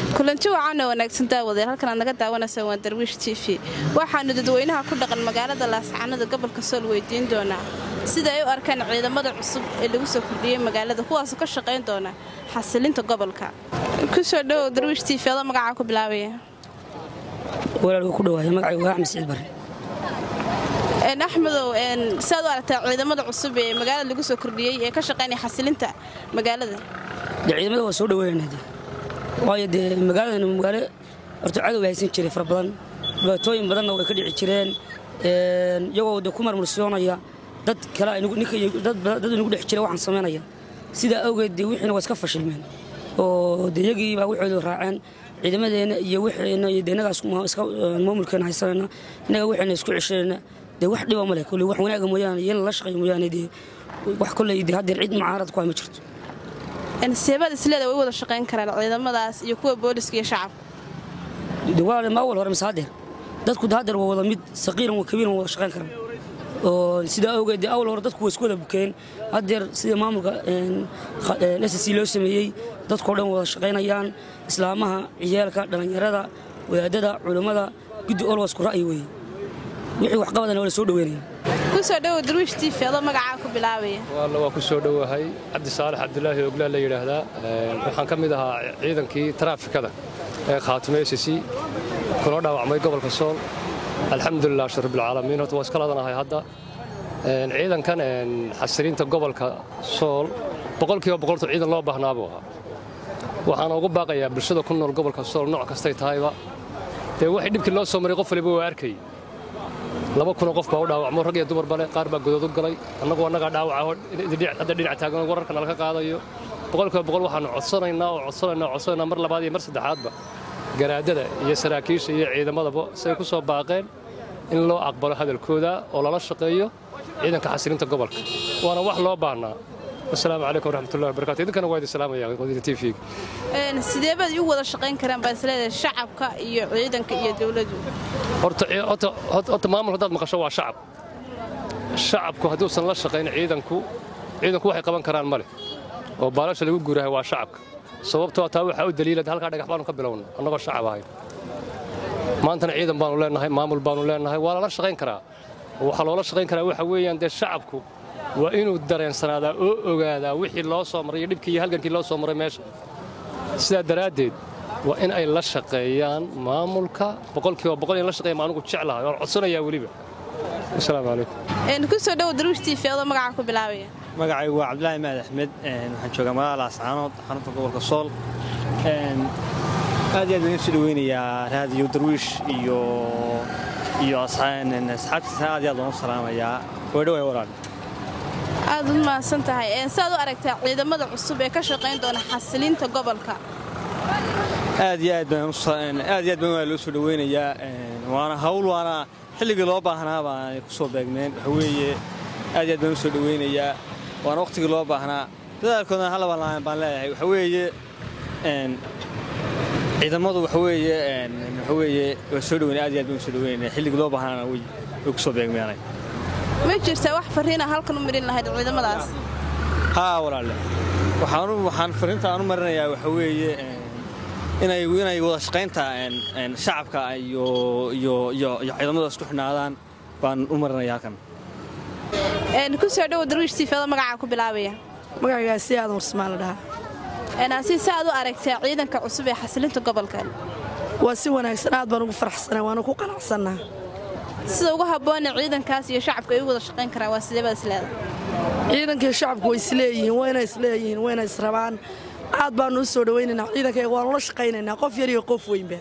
kulanti wacaana wanaagsan daawadeel halkan aad naga daawanaysaan waa darwiish t v waxaannu dadweynaha ku dhaqan magaalada laascaanada gobolka sool weydiin doonaa sida ay u arkaan ciidamada cusub ee lagu soo kordhiyey magaalada kuwaasoo ka shaqayn doona xasilinta gobolka kusoo dhowow darwiish t v adoo magacaa ku bilaabaya walaalku ku dhawaaya magacaygu waa axmed siciid barre axmedow siaad u aragtaa ciidamada cusub ee magaalada lagu soo kordhiyey ee ka shaqaynaya xasilinta magaalada dee ciidamada waa soo dhaweynana de waayo dee magaaladana magaalo horta cadow haysan jiray fara badan dhibaatooyin badanna way ka dhici jireen iyagoo de ku marmursiyoonaya dad kale dad inagu dhex jira waxaan samaynaya sidaa awgeed dee wixiina waa iska fashilmeen oo de iyagii baa waxoodu raaceen ciidamadeenna iyo wixeenna iyo de innagaa iska maamulkeena haysanayna innaga wixeenna isku ceshanayna dee wax dhiba ma leh kolley wax wanaaga mooyaane iyo in lala shaqeeyo mooyaane dee wax kolley dee haddeer cid mucaarad ku hay ma jirto seebaad isleeda way wada shaqayn karaan ciidamadaas iyo kuwa booliska iyo shacabka de walaale ma awal hore mise haddeer dadku de haddeer waa wada mid saqiiran waa kabiiran wada shaqayn karaan oo sidaa awgeed dee awal hore dadku waa isku wada bukeen haddeer sida maamulka ssc loo sameeyey dadkao dhan wada shaqaynayaan islaamaha ciyaalka dhallinyarada wadaadada culummada guddi olwa isku ra'yi weeye wixii waxqabadana waa la soo dhaweynaya kusoo dhowow darwiish t v adoo magacaa ku bilaabaya waalla waa ku soo dhowahay cabdi saalax cabdulaahi oglaa la yidhaahdaa waxaan ka mid ahaa ciidankii taraafikada ee khaatime sc kuna dhaawacmay gobolka sool alxamdulilah shar rabbilcaalamiin horta waa iska ladanahay hadda ciidankan xasiliinta gobolka sool boqolkiiba boqoltu ciidan loo baahnaa buu ahaa waxaana ugu baaqayaa bulshada ku nool gobolka sool nooc kastay tahayba dee waxay dhibkii loo soo maray qof waliba waa arkay laba kunoo qof baa u dhaawacmo rag iyo dumarba leh qaar baa godood u galay annagu annagaa dhaawaca hadda dhinac taagan wararka nalaga qaadayo boqolkiiba boqol waxaanu codsanaynaa oo codsanaynaa oo codsanaynaa mar labaad iyo mar saddexaadba garaadada iyo saraakiisha iyo ciidamadaba say ku soo baaqeen in loo aqbalo hadalkooda oo lala shaqeeyo ciidanka xasilinta gobolka waana wax loo baahnaa asalaamu calaykum waraxmatullahi wabarakatu idinkana waa idin salaamaya qodina t v sidee baad u wada shaqayn karaan baa isleedahay shacabka iyo ciidanka iyo dowladdu horta maamul haddaad maqasho waa shacab shacabku hadduusan la shaqayn ciidanku ciidanku waxay qaban karaan ma leh oo baalasha lagu guurahay waa shacabka sababtoo taa waxaa u daliila halkaa dhagax baanu ka bilowna annagoo shacab ahayn maantana ciidan baanu leenahay maamul baanu leenahay waa lala shaqayn karaa waxaa loola shaqayn karaa waxa weeyaan dee shacabku waa inuu dareensanaadaa oo ogaadaa wixii loo soo maray iyo dhibkii iyo halgankii loo soo maray meesha sidaa daraaddeed waa in ay la shaqeeyaan maamulka boqolkiiba boqol in la shaqeeyaan anugu jeclahay waan codsanayaa weliba asalaamu calaykum kusoo dhowow darwiish t v adoo magacaa ku bilaabaya magacaygu waa cabdilaahi mahad axmed waxaan joogaa magaalada laascaanood xarunta gobolka sool aad iyo aad baan isu dhaweynayaa raadiyo darwiish iyo iyo asxaabtiisa aad iyo aad baan u salaamayaa waydhawaay walaal aad u mahadsan tahay siaad u aragtaa ciidamada cusub ee ka shaqayn doona xasilinta gobolka aad iyo aad baan aad iyo aad baan loo soo dhaweynayaa waana hawl waana xilligii loo baahnaa baan ku soo beegmeen waxa weeye aad iyo aad baan u soo dhaweynayaa waana wakhtigii loo baahnaa dadaalkoodana halaban baan leeyahay waxa weeye ciidamadu waxa weeye waxa weeye waa soo dhaweyn aad iyo aad baan u soo dhaweynaya xilligii loo baahnaana way ku soo beegmeenay ma jirtaa wax farriina halkan u marin lahayd ciidamadaas haa walaalle waxaan waxaan farriinta aan u marinayaa waxa weeye inay inay wada shaqaynta shacabka iyo iyo iyo iyo ciidamada isku xidhnaadaan baan u marinaya halkan kusoo dhowow darwiish tiifada magacaa ku bilaabaya magacaygaa si aadan warsmaan la dhahaa si sa aad u aragtaa ciidanka cusub ee xasilinta gobolka waa si wanaagsan aad baan ugu faraxsanaa waana ku qanacsannaa sida ugu habboona ciidankaas iyo shacabka ay u wada shaqayn karaan waa sidee baad isleedahay ciidankii shacabku way isleeyihiin wayna isleeyihiin wayna israbaan aad baannu u soo dhawaynaynaa ciidankayga waanu la shaqaynaynaa qof yar iyo qof weynba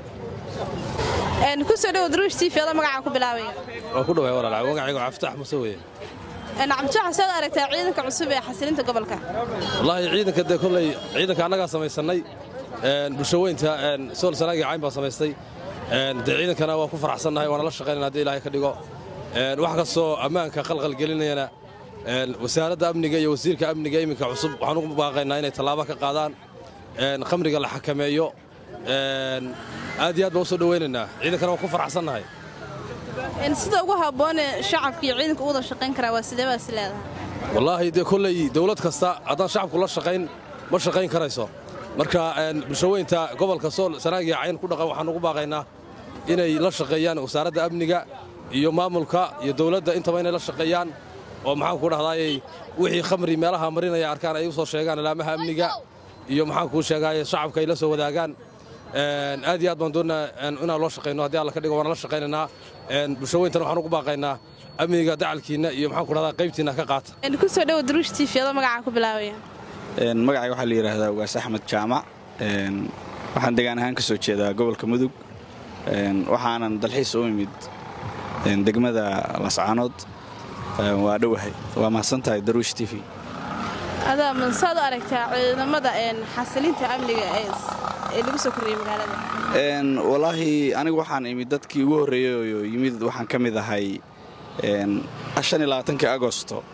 kusoo dhowow darwiish t v adoo magacaa ku bilaabaya waa ku dhawaay walaal magacaygu caftaax muse weye nacamjaaxa saad aragtaa ciidanka cusub ee xasilinta gobolka wallaahi ciidanka dee kolley ciidanka annagaa samaysannay bulshaweynta sool sanaagii cayn baan samaystay dee ciidankana waa ku faraxsannahay waana la shaqaynana haddii ilaahay ka dhigo wax kastoo ammaanka qalqalgelinayana wasaaradda amniga iyo wasiirka amniga iminka cusub waxaan ugu baaqaynaa inay tallaabo ka qaadaan khamriga la xakameeyo aad iyo aad baan u soo dhawaynaynaa ciidankana waan ku faraxsannahay sida ugu habboone shacabka iyo ciidanka u wada shaqayn karaa waa sidee baad isleedahay wallaahi dee kolley dawlad kasta haddaan shacabku la shaqayn ma shaqayn karayso marka bulshaweynta gobolka sool sanaagiya cayn ku dhaqan waxaan ugu baaqaynaa inay la shaqeeyaan wasaaradda amniga iyo maamulka iyo dowladda intaba inay la shaqeeyaan oo maxaanku dhahdaayey wixii khamri meelaha marinaya arkaan ay u soo sheegaan alaamaha amniga iyo maxaankuu sheegaaye shacabka ay la soo wadaagaan aad iyo aad baan doonnaa inaan loo shaqayno haddii alla ka dhigo waana la shaqaynaynaa bulshaweyntana waxaan ugu baaqaynaa amniga dacalkiinna iyo maxaanku dhahdaa qaybtiinna ka qaata ku soo dhowo daruush tv adoo magacaa ku bilaabaya magacayga waxaa la yidhaahdaa ugaas axmed jaamac waxaan degaan ahaan ka soo jeedaa gobolka mudug waxaanan dalxiis u imid degmada lascaanood waa dhowahay waa mahadsantahay daruush t v adaa mansaad u aragtaa ciidamada xasilinta amniga ee lagu soo kordhiyey magaalada wallaahi anigu waxaan imid dadkii ugu horreeyey oo yimid waxaan ka mid ahay kii agosto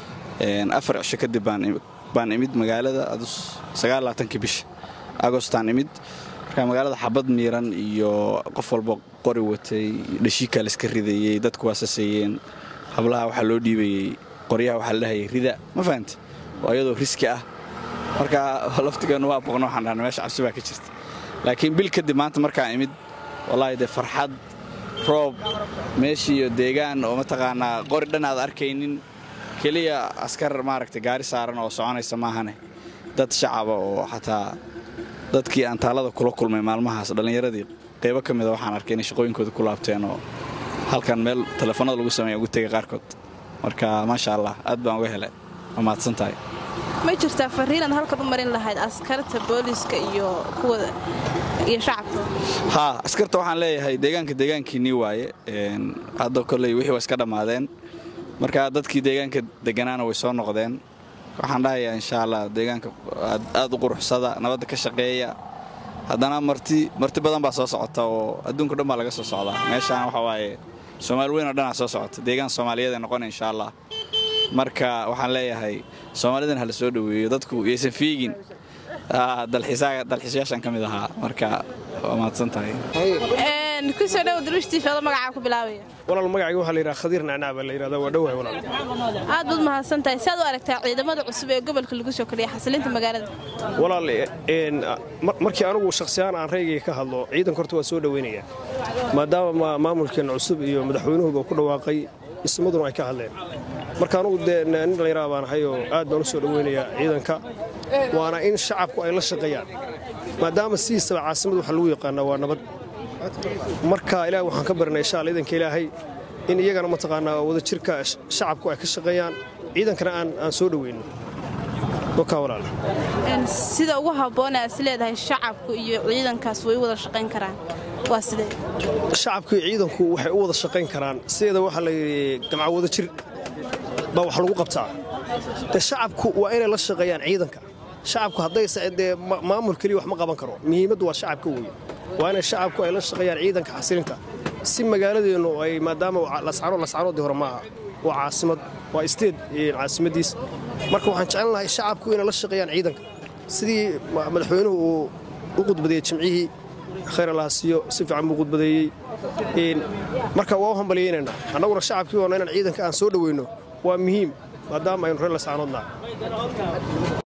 afar cisho kadib baan imid magaalada kii bisha agostaan imid marka magaalada xabad miiran iyo qof walba qori watay dhashiikaa laiska ridayey dadku waa saseeyeen hablaha waxaa loo dhiibayey qoryaha waxaa la dhahayay rida ma fahante oo iyadoo riski ah marka laftigeenu waa boqno waxaan dhahna meesha cabsi baa ka jirta laakiin bil kadib maanta markaan imid wallaahi dee farxad roob meeshiiyo deegaan oo mataqaanaa qori dhan aad arkaynin keliya askar maaragta gaari saaran oo soconaysa maahane dad shacaba oo xataa dadkii aan taalada kula kulmay maalmahaas dhallinyaradii qaybo ka mida waxaan arkay inay shaqooyinkooda ku laabteen oo halkan meel telefoonada lagu sameeya ugu tegay qaarkood marka maasha allah aad baan uga helay waa mahadsan tahay ma jirtaa fariinaad halkan u marin lahayd askarta booliiska iyo kuwa iyo shacabka haa askarta waxaan leeyahay deegaanka deegaankiinnii waaye hadda kolley wixii waa iska dhammaadeen marka dadkii deegaanka deganaana way soo noqdeen waxaan dhahayaa insha allah deegaanka aad u quruxsada nabadda ka shaqeeya haddana marti marti badan baa soo socota oo adduunka dhan baa laga soo socdaa meeshaan waxa waaye soomaali weyn oo dhanaa soo socota deegaan soomaaliyeed ay noqona insha allah marka waxaan leeyahay soomaalidan hala soo dhoweeyo dadku yaysan fiigin dalxiisayaashan ka mid ahaa marka waa mahadsan tahay kusoo dhowo daruush tv adoo magacaa ku bilaabaya walaal magacayga waxaa la yidhaha khadiir nacnaa baa la yidhahdaa waa dhowahay walaal aad baad mahadsan tahay si aad u aragtaa ciidamada cusub ee gobolka lagu soo kordhiyay xasilinta magaalada walaal markii anugu shakhsiyahaan aan raygayga ka hadlo ciidanka horta waa soo dhowaynayaa maadaama maamulkeenna cusub iyo madaxweynuhuba ku dhawaaqay ismaduna ay ka hadleen marka anugu dee nin dhallinyaraha baan ahay oo aad baan u soo dhowaynayaa ciidanka waana in shacabku ay la shaqeeyaan maadaama sidiisaba caasimada waxa lagu yaqaanaa waa nabad marka ilaah waxaan ka barinay insha alla ciidanka ilaahay in iyagana mataqaanaa wada jirka shacabku ay ka shaqeeyaan ciidankana aan soo dhoweyno wakaa walaal sida ugu habboon aad is leedahay shacabku iyo ciidankaas way u wada shaqayn karaan waa sidee shacabku iyo ciidanku waxay u wada shaqayn karaan sideeda waxaa la yidhi gamca wada jir baa wax lagu qabtaa de shacabku waa inay la shaqeeyaan ciidanka shacabku haddayse dee maamul keliya wax ma qaban karo muhiimaddu waa shacabka weeye waa inay shacabku ay la shaqeeyaan ciidanka xasilinta si magaaladeennu ay maadaama lascano lascanoodii hore maaha waa caasimad waa isteed caasimadiis marka waxaan jeclan lahay shacabku inay la shaqeeyaan ciidanka sidii madaxweynuhu uu u qudbadeeyey jimcihii khayr allaha siiyo si fiican buu qudbadeeyey marka waa u hambaliyeynaynaa annaguna shacabkii oona inaan ciidanka aan soo dhoweyno waa muhiim maadaama aynu reer lascanoodnaha